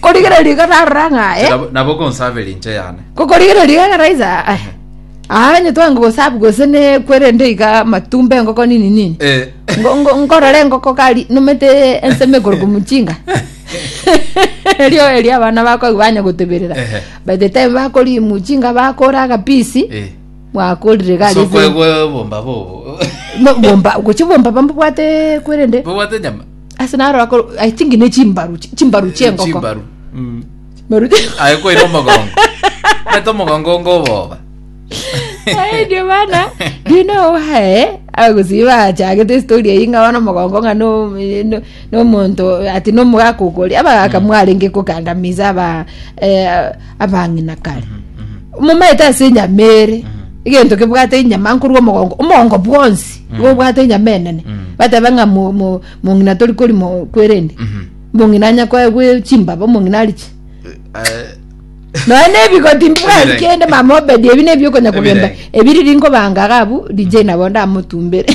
korigereria kararanga eh Nabo- nabo konsaveri nche yane kokorigereria karaiza ai anye twangu gosabu gosene kwerende iga matumbe ngoko nini nini Eh, Ngo- ngo- nkorore ngoko kari numete enseme gorgo muchinga erio eria abana bakwa banya gutebirira Ehe. by the time bakori muchinga bakora kapisi eh. mwakorire so gari kwegwe bomba bobo bomba guchibomba bambwate kwerende bobwate nyama asinaro i think ne chimbaru chimbaru chengoko chimbaru Mm. Maru- aye kwira omogongo nete omogongo ngoboba Ai, ndio maana do you know why agusiba chagete story inga wana mugongo nga no no, no muntu ati no mugakukuri aba akamwaringe kukandamiza aba eh, abangina kare mumaita sinya mere igintu kibwate inyama nkurwo mugongo umugongo bwonsi wo bwate inyama enene bateba nga mu mu mungina tori kuri mu kwerende mungina nya kwa gwe chimbaba mungina arichi Eh, noene ebigoti mbwa Ebirenge. kende mama obedi ebi nebyo konya kugenda Ebirenge. ebiriri nko bangaga abu dj nabo ndamutumbere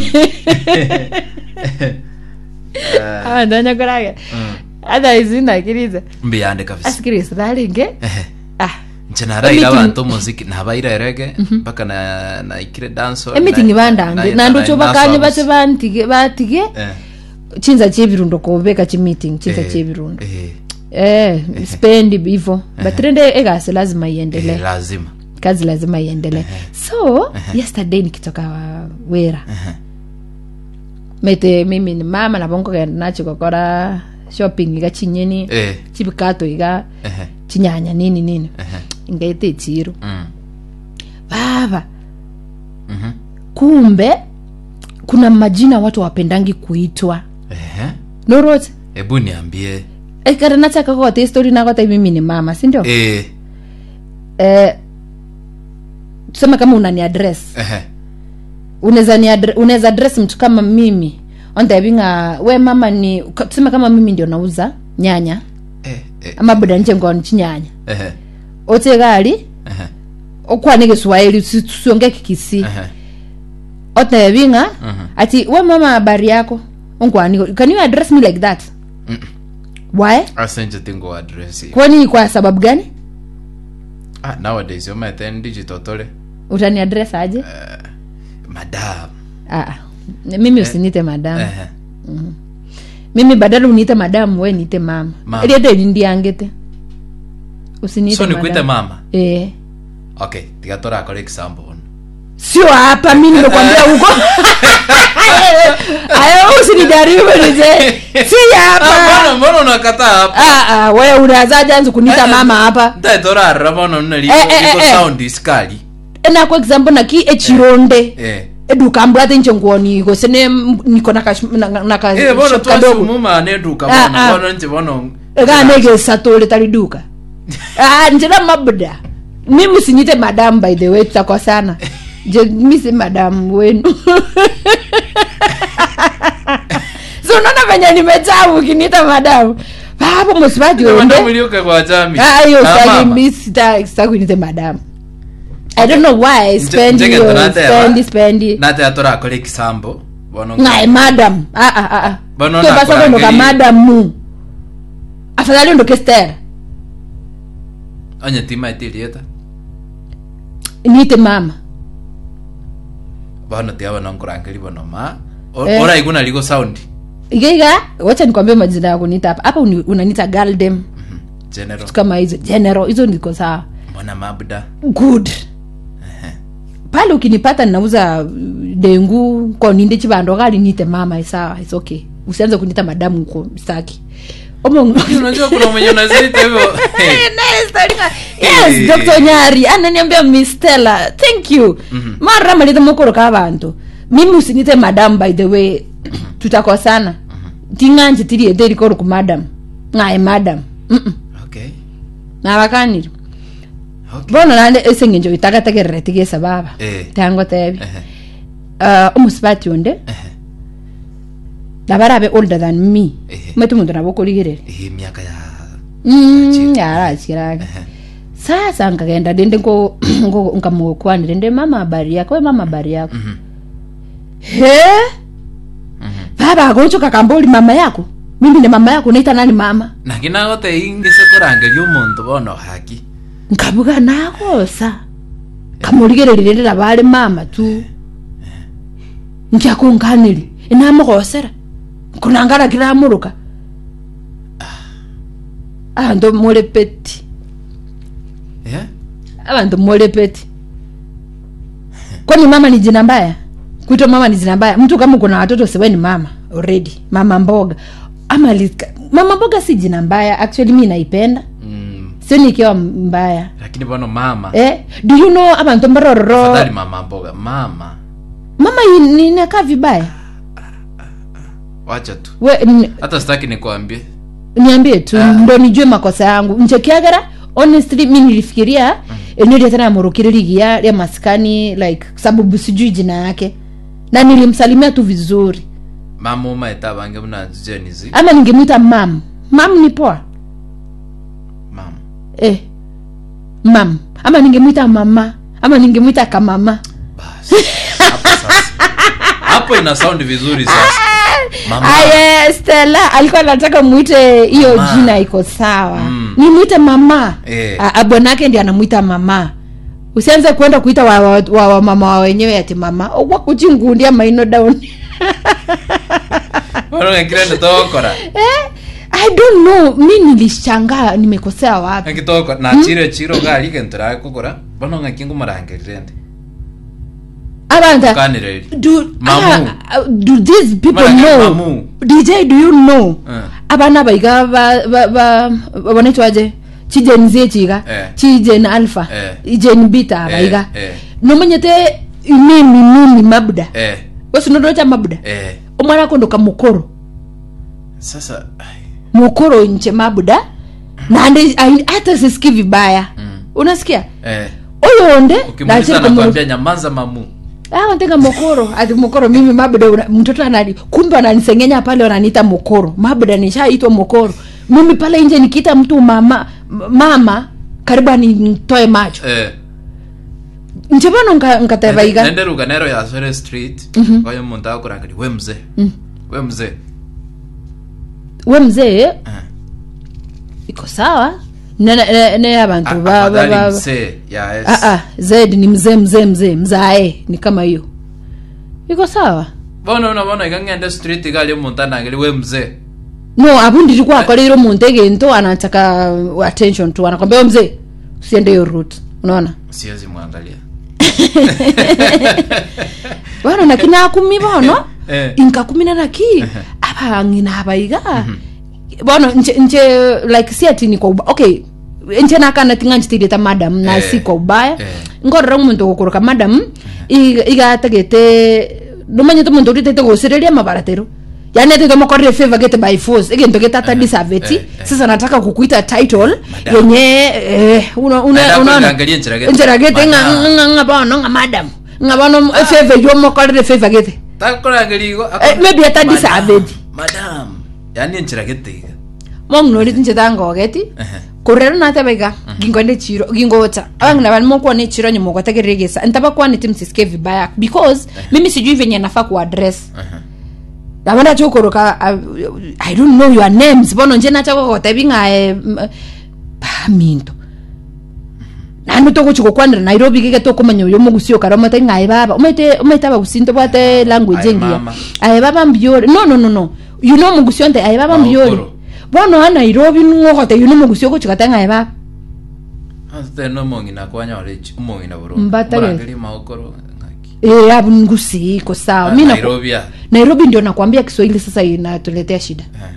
eh, abantu banyakorage otherwise nakiriza mbiyande kabisa asikiriza naringe Ehe. ah nche naraira Emeeting- abantu muziki nabaira erege mpaka na naikire danso emitingi bandange nandocho bakanye bate bantige batige chinza chebirundo kobeka chimeeting chinza chebirundo eh spendi hivyo but rende egasi lazima iendelee lazima kazi lazima iendelee so yesterday nikitoka wera mete mimi ni mama nabongogenda nacho gokora shopping iga chinyeni Eh, chibikato iga ehe, chinyanya nini nini ehe, ingaite chiro mm, baba mhm, kumbe kuna majina watu wapendangi kuitwa ehe. norote hebu niambie ekara nachaka kote story nakota mimi ni mama sindio Eh, eh, tuseme kama unani address ehe, unaweza ni adre- unaweza address mtu kama mimi ontavinga we mama ni ka- tuseme kama mimi ndio nauza nyanya eh, eh, ama buda nje ngoni chinyanya ehe, otegali ehe, okwane kiswahili tusionge kikisi ehe, otavinga mhm. ati we mama habari yako ongwani can you address me like that Mm. why asenje tingo address kwani kwa sababu gani ah nowadays you might end digital tole utani address aje madam ah, mimi usinite madam ehe mimi badala uniite madam we niite mama Mama. riende nindiangite usinite so nikuite madam. mama eh okay tiga torakora example ono sio hapa mi nimekwambia huko ayo usinijaribu nije si Ah, hapa mbona mbona unakataa hapa ah, ah, we unazaja anza kunita Eh, mama hapa ndaetorarira bono nna Eh, eh, liko eh, eh. sound iskali enako example naki echironde eh eduka mbwate nche nguoni gosene m- niko na kash- na- na ka eh bono shop kadogo twasumuma neduka Ah, bono ah. bono nje bono ekanegesa tali duka ah, njena mabuda mimi usinyite madam by the way tutakosana je mi si madam wenu so unaona venye nimejaa ukiniita madam papo msipaji Madamu onde ilioka kwa jami hiyo Ah, sitaki mama. mi sita sitaki unite madam i don't know why spend Nje- hiyo njegentonateba. spend spend nate atorakora ekisambo bono naye madam ah ah ah ah Bano Kwe basa nakurangiri- kondoka madam mu afadhali ondoke stera onye tima etirieta niite mama bono tiga bono nkurangeri bono ma O- Eh. oraiguna ligo sound igaiga wacha nikwambie majina ya kunita hapa hapa uni- unanita galdem Mhm. general vitu kama hizo general hizo niko sawa mbona mabuda good pale ukinipata ninauza uh, dengu koninde chibando gali nite mama sawa it's okay usianze kunita madamu huko staki Omo- unajua kuna mwenye unaziita hivyo Eh, nice, Taringa. yes Eh. dr nyari ananiambia miss stella thank you mara malite mokoro ka bantu mimi usinite madam by the way tutakosana ting'anje tiri etheri koru ku madam ng'aye madam Mm-mm. okay nabakanire okay bono nande eseng'encho itagategerere tigesa baba Eh. tango tebi Ehe, uh, omusibati onde ehe. nabarabe older than me Ehe. mwetu muntu nabokorigerere hii miaka ya Mm, yarachirage Ehe. sasa nkagenda dende ngo ngo nkamukwanire nde mama habari yako we mama habari yako Mhm. he Mhm. baba agoncho kakamboli mama yako mimi ni mama yako naita nani mama nakinagote ingise korangeria omonto bono haki nkabuga nagosa kamurigereri rĩrĩa barĩ mama tu nkiakunganĩri inamũgocera kunangara kiramũrũka abandu mũrĩ peti Eh? abandu mũrĩ peti kwani mama ni jina mbaya kuitwa mama ni jina mbaya mtu kama kuna watoto siwe ni mama already mama mboga ama lika, mama mboga si jina mbaya actually mi naipenda Mm, sio nikiwa mbaya lakini bono mama eh, do you know abantu mbarororo afadhali mama mboga mama mama i- inakaa vibaya wacha tu we n- hata sitaki nikuambie niambie tu Ah. ndo nijue makosa yangu nchekiagara honestly mi nilifikiria eneo ria tena murukiririgia ria maskani like sababu sijui jina yake na nilimsalimia tu vizuri mama umaeta bange mnajenizi ama ningemwita mam mam ni poa mama eh. mam ama ningemwita mama ama ningemwita kamama basi hapo sasa hapo ina sound vizuri sasa mama aye stela alikuwa anataka mwite hiyo Mama. jina iko sawa Mm. nimwite mama Eh. Ah, ah, bwanake ndi anamwita mama usianze kwenda kuita wa, wa, wa, wa mama wa wenyewe ati mama wakuchingundia maino down bono ngekirende tokora eh? i don't know mi nilishangaa nimekosea wapi ngitoko na chiro chiro gali gentura kugura bono ngaki ngumurangerirende abanta kanireri do, Mamu. ah, ah, do these people Mara know mamu. dj do you know Eh. abana baiga ba- ba- ba- banaitwaje chijen z chiga Eh. chijen alpha Eh. ijen bita Eh, baiga eh. nomanyete imimi mimi mabuda eh wesinondocha mabuda eh omwana kondoka mukoro sasa ai, mukoro nche mabuda nande ai- hata sisiki vibaya Mm. unasikia eh oyonde ukimuuliza nakwambia nyamaza mamu awantenga mokoro ati mokoro mimi mabuda una- mtoto anani kumbe wananisengenya pale wananiita mokoro mabuda nishaitwa mokoro mimi pale nje nikiita mtu mama m- mama karibu anitoe macho eh nchevono nkatevaiga nende ruganero ya sore street oyo muntu akurangeria we mzee we mzee we mzee Eh. iko sawa ne, ne, ne abantu ba, ba, afadhali ba, mzee ya S. Ah, ah, zed ni mzee mzee mzee mzae ni kama hiyo iko sawa bono unabona ikang'ende street gali omuntu anangeria we mzee no abu ndilikuwa akoleire omuntu egento anataka attention tu anakwambia "Wewe mzee usiende hiyo route unaona siwezi mwangalia bwana nakini akumi bono Eh. inkakumina naki abang'ina abaiga bono nche, nche like si ati ni kwa uba okay nche nakana tinga nchitirita madam na Eh. si kwa ubaya Eh. nkorora omuntu gukoroka madam iga- igatagete nomanyete omuntu oritete gucireria mabaratero yani atete mokorire favor gete by force egento getata disaveti eh, eh. sasa nataka kukuita title Madam. yenye eh, una- una- Naenda unaona kuliangalia njira gete. njira gete nga- Madam. nga- nga bono nga madam nga bono favor yomokorire favor gete takurangeria igo Eh, maybe hata Madam, disaveti madam yani enchira getiga mongnori nchitangogeti kurero natebaiga gingonde chiro gingota abangina bali mokuone chiro nyimogotegeregesa ntaba kwanite msisike vibaya because mimi sijui venye nafaa kuaddress abanda chokoroka i don't know your names bono nje nachagogotebi ng'ae paminto nanu togochigokwanira nairobi gige tokomanya oyo mogusio kara omate ng'ae baba omaite omaite abagusinto bwate language Aye, engiya mama. aye baba mbiore no no no no you know mogusio nte aye baba mbiore Maokoro. bono a nairobi ng'ogote you know mogusio gochigate ng'ae baba teno omong'ina kwanyorechi omong'ina Mbata gete. burungi maokoro ng'aki Eh, abu ngusi iko sawa mi naku- nairobi ya nairobi ndio nakwambia kiswahili sasa inatuletea shida Eh.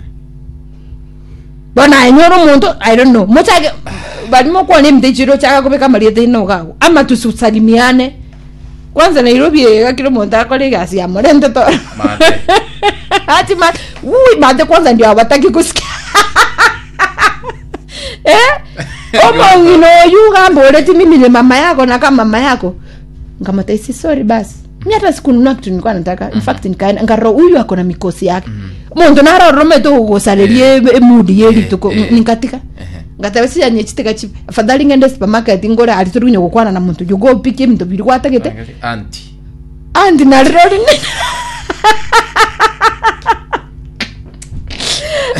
bona enyora omuntu i don't know mochage balimo kuona emite chiro chaka kubeka mariete ino gago ama tususalimiane kwanza nairobi egakire omuntu akora egasi ya morente to Mate. ati ma ui mate kwanza ndio awataki kusikia eh omong'ino oyu gamba oreti mimi ni mama yako na kama mama yako nkamataisi sorry basi mi hata sikununua kitu nilikuwa nataka in fact nikaenda ngaro huyu ako na mikosi yake muntu naroromete kugusarerie emudi yerituko Eh, eh. ninkatika Ehe. ngatebesianye chitika chipe afadhali ngende supermarket ngore aliturunya gukwana na muntu jugopikie minto biri gwatagete Angalia, anti andi narirori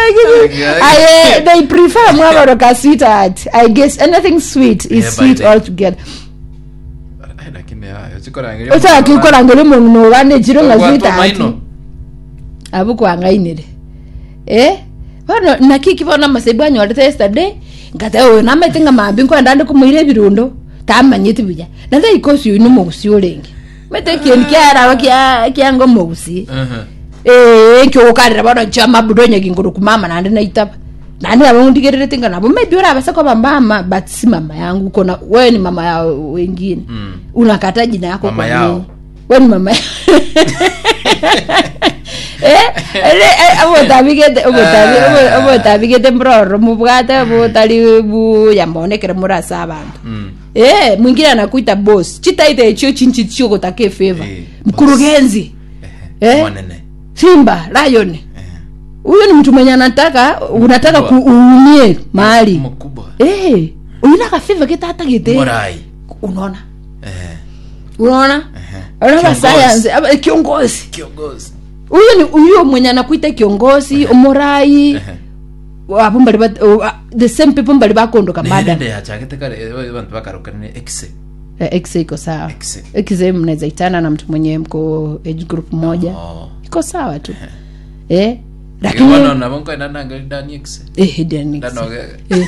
I, uh, they prefer mwaboroka sweetheart i guess anything sweet is Yeah, sweet by the- altogether Ai, lakini hayo chikorangeria otaki ukorangere mungu nobanekire nga Kwa sweetheart tomaino. abukwangainire eh bono nakiki bono amasebu anyorete yesterday ngate uyu namaite nga mambi nkwenda ndi kumuire ebirundo tamanyite buya nathe ikosi uyu nomogusi orengi mete kindu kiaraba kia kianga omogusi Mhm. eh nkiogukarira bono nchia mabudo nyaginguru kumama nandi naitaba nandi abo ndigirire nga nabo maybe urabasa kwa mama but si mama yangu kona wewe ni mama ya wengine Mm. unakata jina yako Mama kwa yao. nini? wewe ni mama eh eh abotabigete obotabi Ah. obotabigete mbroro mubwate botali bu yambonekere murasa abantu Mm. eh mwingine anakuita boss chitaite icho chinchi chio kutake favor Eh, mkurugenzi Ehe. Eh? Mwanene. simba lion Ehe. huyu ni mtu mwenye anataka unataka Mkubwa. kuumie mahali Mkubwa. eh uyu nakafiva kitata gite Morai. unaona Ehe. unaona Ehe. unaona Kiongozi. science ama- kiongozi Kiongozi. huyo ni huyo mwenye anakuita kiongozi omorai Ehe. abo mbali ba- o- a- the same people mbali bakondoka mada nirende yachagete kare eh, bantu bakarukana exe Eh, x iko sawa X. x mnaweza itana na mtu mwenye mko age group moja Oh. iko sawa tu eh Lakini lakini nabo nko ndananga ndani exe eh hidden X. ndanoge Eh.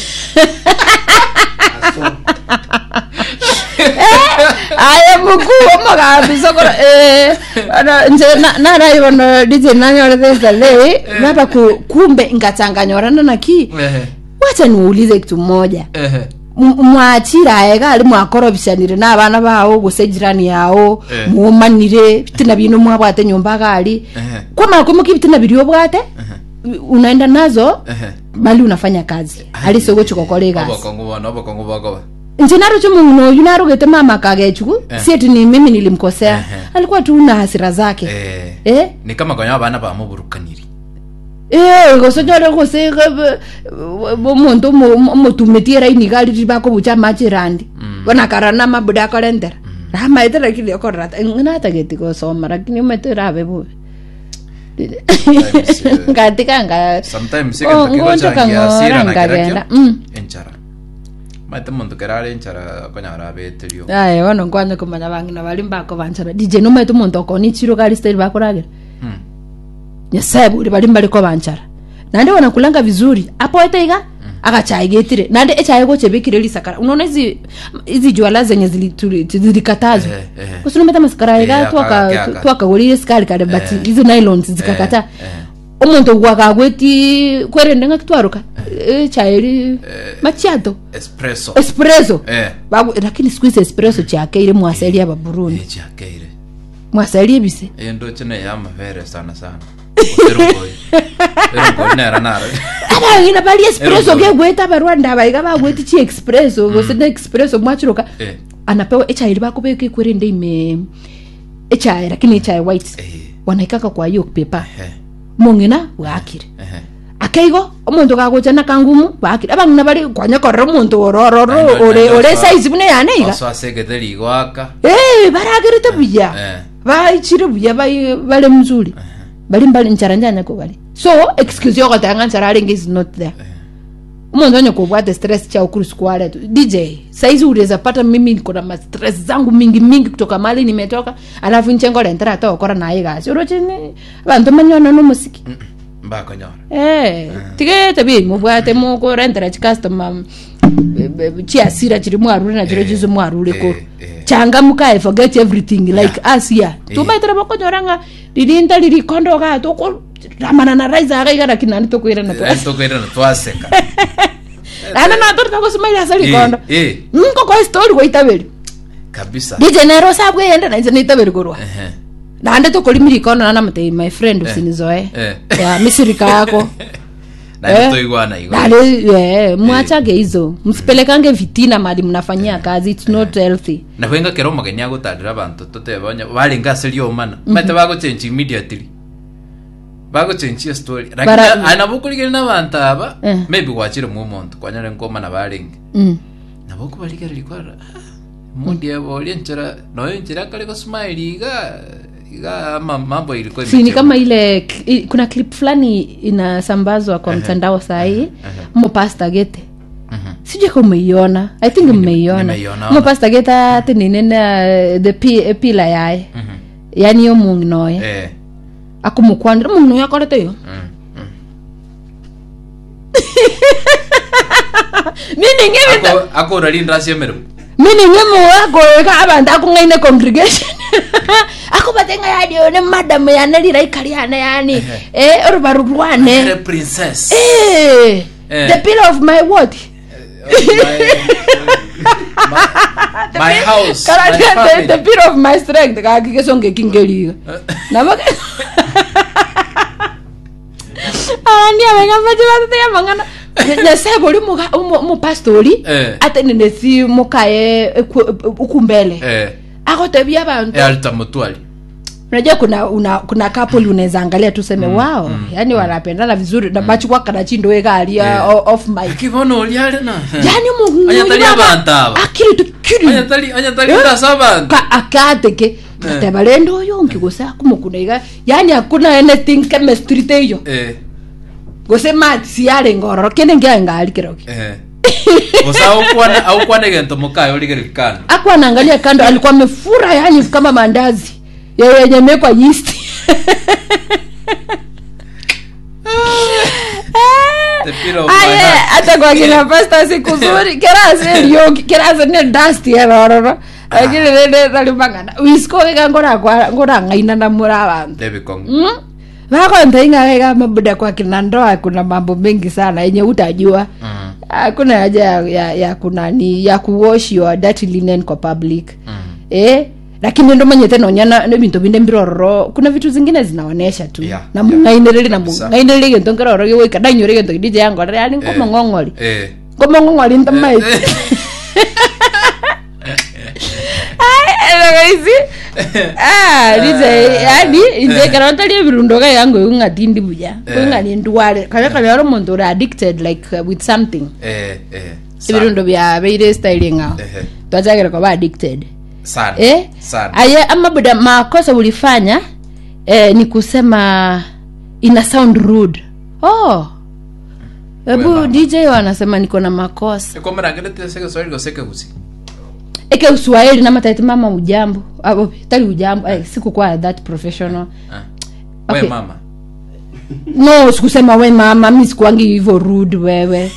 aya mukuu omukambisokora nje narayibona dije nanyorethesa lei napa ku- kumbe ngachanganyorana naki ehe wacha niulize kitu moja ehe M- mwachira aega ali mwakorobishanire n'abana bawo guse jirani yawo Eh. mumanire bitina bino mwabwate nyumba gali ehe kwamara kwimuka ibitina biri obwate unaenda nazo ehe mali unafanya kazi alisogo chikokora egasi obokongo bono obokongo bogoba nje narucho mungu noyu narugete mama kagechuku Eh. si eti ni mimi nilimkosea Ehe. alikuwa tu na hasira zake eh eh ni kama konya abana bamuburukaniri eh gosonyore gose bomuntu omotumetiera inigali ribakobucha machirandi bonakarana mabuda akorentera ramaete lakini okorata natageti gosoma lakini umetera abe bubi Sometimes, eh, ngatikanga sometimes Oh, ikintu ngonjo kigochangia kang'ora sira na ngagenda. kirakio Mm. enchara maite muntu kerare enchara konya arabeterio aye bono nkwanya kumanya bang'ina bari mbako banchara dj nomete omonto okoni chiro gari steri bakoragera Mm. nyasaye buri bari mbariko banchara nande wanakulanga vizuri apoete iga agachaigetire nande echaye gochebekire risakara unaona hizi hizi jwala zenye zili- tuli- zilikatazwa Eh, eh. usinometa masikara Eh, iga aka- twaka- aka. twakagorire sikari kare but Eh. hizo nylons zikakata Eh, omonto gwakagweti kwerende nga kitwaruka echairi machiato espresso espresso eh Bagu- lakini siku hizi espresso chakeire mwasaili aba burundi echakeire mwasaili ebise iyo ndoche ne ya mavere sana sana erongoi erongoi nera nara arang'ina bali espresso Erongoi. kegweta barwanda baiga bagweti chi espresso gosene espresso mwachiruka eh anapewa echairi bakobeka ikwerende ime echai lakini echai white eh wanaikaka kwa hiyo pepa eh mong'ina bwakire eh akeigo omonto gagochana kangumu bakire abang'ina bari kwanyakorera omonto orororo Nando- ore nando ore sa- size bune yaneiga oso asegete rigwaka Eh, baragirite buya eh baichire buya bai- bale mzuri bali mbali ncharanjanya ko bali so excuse yoko tanga nchararenge is not there umuntu onye kubwate stress cha ukuru square tu dj saizi unaweza pata mimi niko na ma stress zangu mingi mingi kutoka mali nimetoka alafu nchengo lentera hata okora naye gasi urochini abantu manyona no musiki mbakonyora eh tigete bi mubwate muko rentera chi customer chiasira chiri mwarure na chiro Eh, chizo mwarure ko eh, eh. changamuka i forget everything like us here tumaitira bakonyoranga lilinda lilikondoka toko ramana na raiza akaiga lakini nani tokwira na twasi tokwirana twaseka ana na tori toko sumaila asa likondo Eh, eh, nko kwa story kwa itabeli kabisa dije nero sabwe yenda na izana itabeli kurwa Ehe. nande tokoli likondo na namate my friend usinizoe eh. ya misirika yako na Eh. nitoigwana igwa Dale, yeah, mwachage hizo msipelekange vitina mali mnafanyia kazi it's not healthy na kwenga kero mageni agutandira abantu tutebanya bari ngasiri omana mate bagochange immediately bagochange story lakini Bara- anabukurigire n'abantu aba Eh. maybe gwachire mu omonto kwanyare nkomana barenge mm. nabo kubarigara likwara mundi abo enchera noyo enchera kare ko smile iga Iga ama mambo ilikuwa si ni imechemka. kama ile cl- i- kuna clip fulani inasambazwa kwa mtandao sahii mopasta gete Mhm. sijui ka umeiona i think mmeiona nimeiona. mopasta gete ati ninene the pi- pila yaye Mhm. yani yo mung'noye Eh. akumukwandira mung'noye akorete yo Mm. Mm. miningi Ako- akora linda siemero miningi muwakoka abantu akung'aine congregation akubatenga yadione madamu yane liraikaliane yani eh orubaru rwane Mere princess Eh, Eh. the pillar of my what my, my house Kala my the, the, family. the pillar of my strength kakikesonge kingeliga namake ani avengamaci vatete mangana nyaseve uli mupastori Eh. ate ninesi mukaye eku- ukumbele eh akotevia vantu eh alita mutwali unajua kuna una, kuna couple unaweza angalia tuseme wao yani wanapendana vizuri na machikwa kana chindo ekalia Yeah. o- off mic kibono uliale na yani mungu Anyatali mwenye baba, abantu aba. akili tukiri anyatali anyatali Eh? ndasa abantu Ka- akateke ateva lendo oyo ngigose akumukunaiga yani hakuna anything chemistry teyo eh gose mati siyale ngororo kende ngiangali kiroki eh Osa aukwana aukwana gento mukayo uligerikana aku anaangalia kando alikuwa amefura yani kama mandazi ya- yenye mekwa yeast The pillar of my aye heart. hata kwa kina pasta siku zuri kerase lyoki kerase ne dust erororo lakini nende talimangana wisko wika ngora kwa ngora ngaina na mura abantu David Kong mm? vako ntainga weka mabuda kwa kina ndoa kuna mambo mengi sana yenye utajua Mm. hakuna haja ya, ya, ya kunani ya kuwash your dirty linen kwa public Mm. eh lakini ndo manyete nonyana ne bintu binde mbirororo kuna vitu zingine zinaonesha tu Yeah, na yeah. mungainiriri na Kabisa. mungainiriri gento ngirororo giwika danyore gento gidije yangorere yani ngoma ngongori eh ngoma ngongori ntamai isi ah dije yani inje kana talie birundo ga yango ungatindi buja Eh. ungani ndware kale kale ro muntu uri addicted like uh, with something eh eh sana. ibirundo bya beire style ngao eh twachagera kwa addicted sana eh sana aye ama buda makosa ulifanya eh, ni kusema ina sound rude oh hebu Wema. dj wanasema niko na makosa Eko mrangele teseke swali goseke gusi eke uswahili na mataiti mama ujambo Abo, tali ujambo eh, sikukuwa that professional Ah. we Okay. mama no sikusema we mama mi sikuangi hivyo rude wewe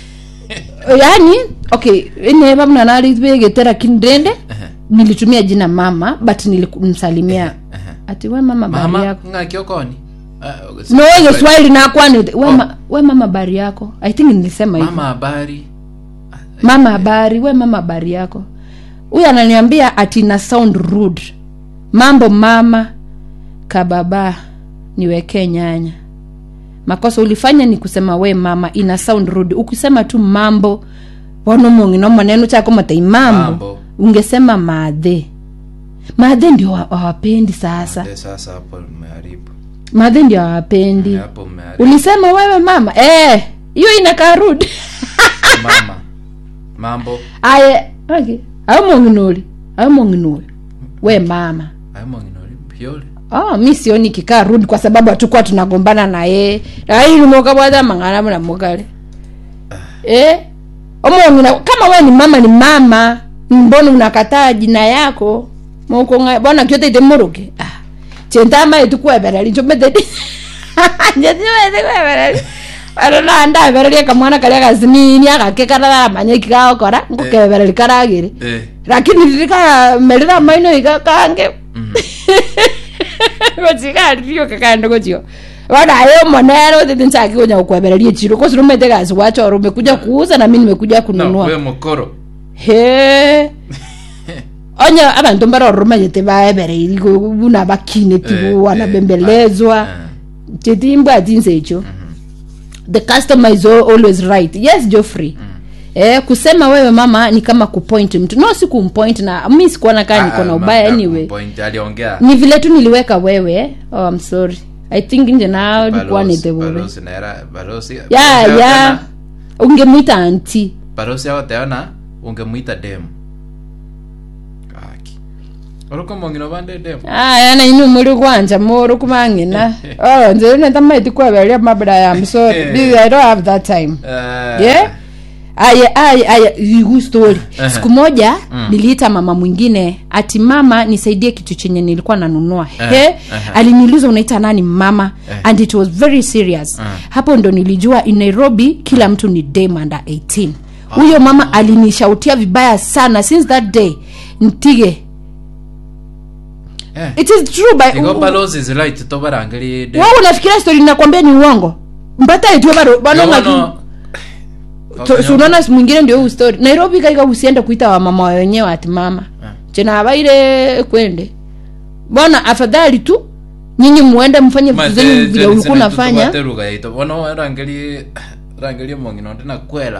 yani okay eneva mnanalitvegetera kindende Ehe. nilitumia jina mama but nilimsalimia Ehe. ati we mama bari mama yako ngakiokoni no we swahili nakwani we, ma, we mama bari yako i think nilisema hivyo mama habari mama habari we mama habari yako huyu ananiambia ati na sound rude mambo mama kababa niwekee nyanya makosa ulifanya ni kusema we mama ina sound rude ukisema tu mambo wanomongi maneno chako matai mambo, Mambo. ungesema madhe madhe ndio wa- hawapendi sasa Eh, sasa hapo mmeharibu madhe ndio hawapendi hapo mmeharibu ulisema wewe mama eh hiyo inakaa rude mama mambo aye okay. aumong'inoli aumong'inoli we mama amonginoli pyole oh, mi sioni kikaa rudi kwa sababu hatukuwa tunagombana na yeye ailimoka bwaza mang'ana mna mugale eh? omong'ina kama we ni mama ni mama mbona unakataa jina yako mokonga bona kyote muruke ah. chentama etukuebereri nchomethedi njetioethikuebereri arona ebereria kamwana karia gasinini agake kararamanyeki gaokora ngukebereri karagiri eh lakini ririkamerera maino iga kange mm. gochigaririo kakando gochio wanayo monero tete nchaki kunya kukwebereria chiro kosi rumete gasi wachoro umekuja kuuza na mi nimekuja no kununua we mukoro he onya abantu mbarorumanyete baebereiri buna bakine Eh, tibu eh, wanabembelezwa ah, chetimbwa tinse icho the customer is al- always right yes joffrey Eh, kusema wewe mama ni kama kupoint mtu no si kumpoint na mi sikuona kaa niko na ah, ubaya ma- anyway point aliongea ni vile tu niliweka wewe oh, I'm sorry i think nje nao likuwa Balozi- nitebube balozi naera balozi ya balozi ya aotena- ungemwita anti balozi aoteona ungemwita demu aki oruko mongino bandedemo aya na inu muri kwanja muri kumang'ina oh nze nenda maiti kweberia mabda ya I'm sorry Eh. I don't have that time yeah aya aya aya igu story Ehe. siku moja Mm. niliita mama mwingine ati mama nisaidie kitu chenye nilikuwa nanunua Eh, he ehe. aliniuliza unaita nani mama Eh. and it was very serious Mm. hapo ndo nilijua in nairobi kila mtu ni dame under 18 huyo mama alinishautia vibaya sana since that day ntige Eh. it is true by igo balozi zilight tobarangiride wewe unafikiria story nakwambia ni uongo mbata itwe bado bado maki So- so unaona siku mwingine ndio huu story nairobi kaika usiende kuita wamama wenyewe ati mama Ah. chena abaire kwende bwana afadhali tu nyinyi muende mfanye vitu zenyu vile ulikuwa unafanya lugha yaito bono rangeri rangeri mongino ndina kwela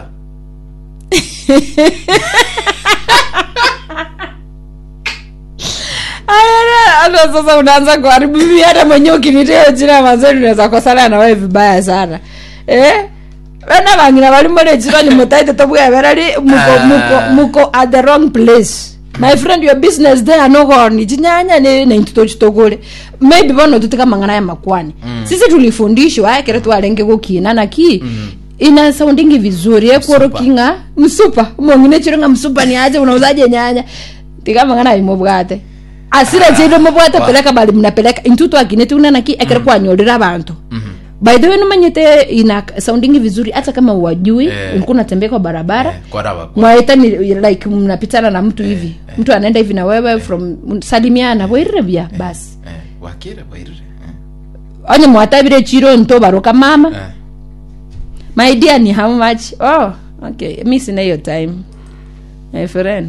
Aya, hata sasa unaanza kuharibu mimi hata mwenyewe ukinitea jina mazuri unaweza kosana na wewe vibaya sana eh bana bangina bali muri chiro ni mutaite tobwa berari muko Ah. muko muko at the wrong place my friend your business there no goni chinyanya ni na intito chitogole maybe bono tutika mangana ya makwani sisi tulifundishwa aya kere twalenge gukina na ki ina soundingi vizuri ekoro Msupa. kinga msupa mongine chironga msupa ni aje unauzaje nyanya tikamangana imobwate asira chendo mobwate Wa. peleka bali mnapeleka intutu akine tunana ki ekere kwanyorera abantu by the way numanyite ina soundingi vizuri hata kama uwajui Eh. ulikuwa unatembea kwa barabara kwaraba mwaita ni like mnapitana na mtu hivi mtu anaenda hivi na wewe from salimiana bwirrebya basi wakire bwairire onye mwatabire chiro nto baroka mama Eh. my dear ni how much oh okay mi sina hiyo time my friend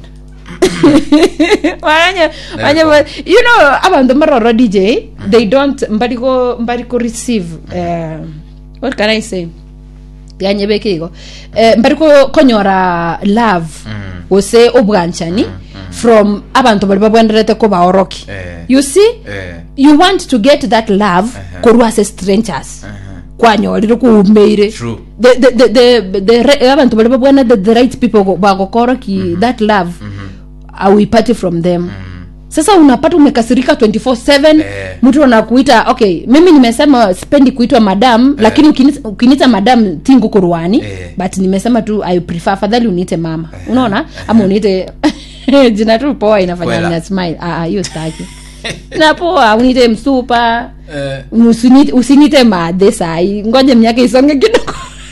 wanye wanye you know abantu maroro dj they don't mbariko mbariko receive uh, what can i say yanye bekigo eh, mbariko konyora love Mm. ose obwanchani from abantu bali babwenderete ko baoroki Eh. you see Eh. you want to get that love Uh-huh. korwa ase strangers Aha. kwanyorire kuumeire True. the, the, the, the, the, re- abantu bali babwana the, the right people go- bagokoroki that love auipati from them sasa unapata umekasirika 24/7 Eh. mtu anakuita okay mimi nimesema sipendi kuitwa madam lakini ukini- ukiniita madam tingu kurwani Eh. but nimesema tu i prefer afadhali uniite mama unaona ama uniite jina tu poa inafanya Kwela. nina smile ah ah, hiyo staki na poa uniite msupa Eh. Usinite- usinite madhe sai ngoja miaka isonge kidogo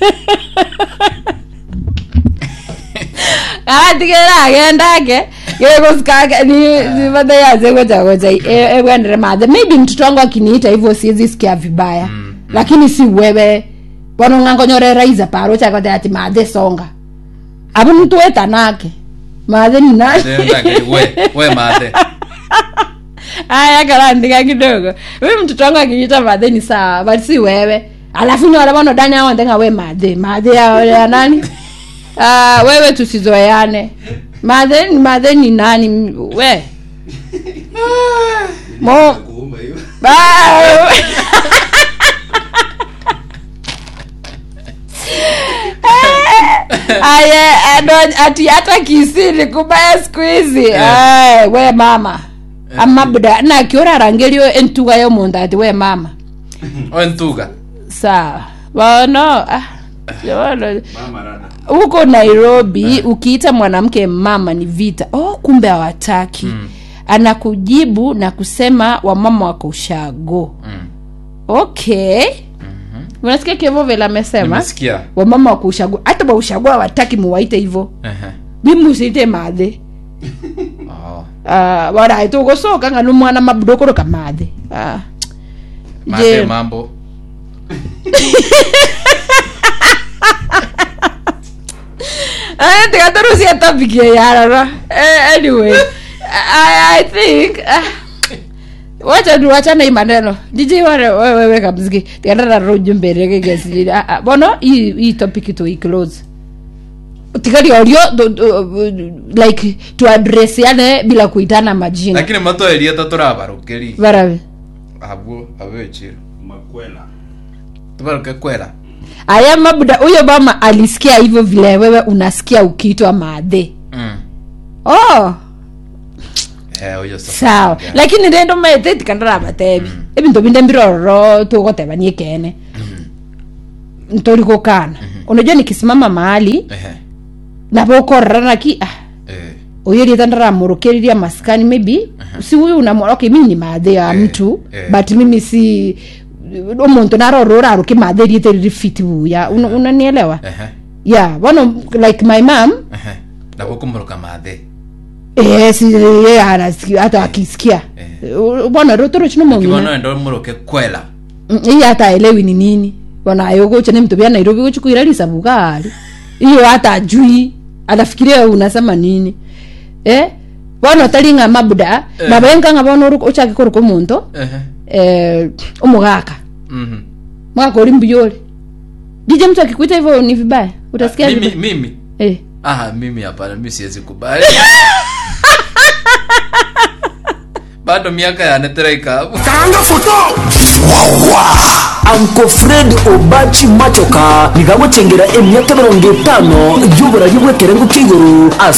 atigera agendake gegosikake nivathe yaze goja goja ebwendere madhe maybe mtoto wangu akiniita hivyo siwezi sikia vibaya lakini si wewe wanong'angonyoreraiza paro chakote ati madhe songa apo mtu wetanake madhe ni nani Ndangeri, we we mathe aya karandika kidogo huyu mtoto wangu akinyita madhe ni sawa but si wewe alafu ni wale wanodani hao wandenga we madhe madhe ya, ya nani Ah, wewe tusizoeane madhe ni madhe ni nani we mo Ba- aye ado- ati hata kisiri kubaya siku hizi Ai, we mama amabda na akiora rangelio entuga yo mundu ati we mama ontuga sawa bono ah, bono huko nairobi ukiita mwanamke mama ni vita oh kumbe hawataki mm. anakujibu na kusema wamama wako ushago Mm. okay unasikia kevo vile amesema nimesikia wamama wako ushago hata waushago hawataki muwaite hivo Ehe. bimusite mathe Oh. uh, waraite ugocoka ng'a numwana mabudokoroka mathe Ah. mathe Je- mambo Eh, tikatarusia topic ya yarara Eh, anyway I, I think ah, wacha tu wachana hii maneno jiji wale wewe kamziki tikatara ujumbe rege gesi ah, ah, bono hii hii topic tu close tikari audio do- do- like to address yane bila kuitana majina lakini matoeria taturabarukiri barabe abo abechiro makwela tubaruke kwera aya mabuda huyo mama alisikia hivyo vile wewe unasikia ukiitwa madhe Mm. oh eh oyo sa sawa lakini rendo maete tikandarabatebi ebinto binde mbirororo tugotebanie kene ntorigukana unajua nikisimama mahali eh nabokorera ki ah eh uyo rieta ndaramurukiriria maskani maybe si huyu unamwona okay mimi ni maadhi ya Eh, mtu eh. but mimi si omuntu narora uraruke maadhi rieta riri fiti buya Una- unanielewa eh yeah bono like my mom eh na kukumuruka mathe eh si yeye anasikia hata akisikia bona rotoro chino mongina kibono ndo muruke kwela hii hata aelewi ni nini bona ayogocha ni mtu bya Nairobi gochukuira lisa bugari hiyo hata ajui anafikiria unasema nini eh bona talinga mabuda Eh. na benga nga bona uruko uchake kuruko muntu eh eh umugaka mhm mwaka uri mbiyole dije mtu akikuita hivyo ni vibaya utasikia mimi vibaya? mimi eh ah mimi hapana mimi siwezi kubali bado miaka yaneteraika hapo karanga foto wawa anko fred obachi machoka nigagutengera emyaka mirongo itano y'uburayi bw'ekerengo k'iguru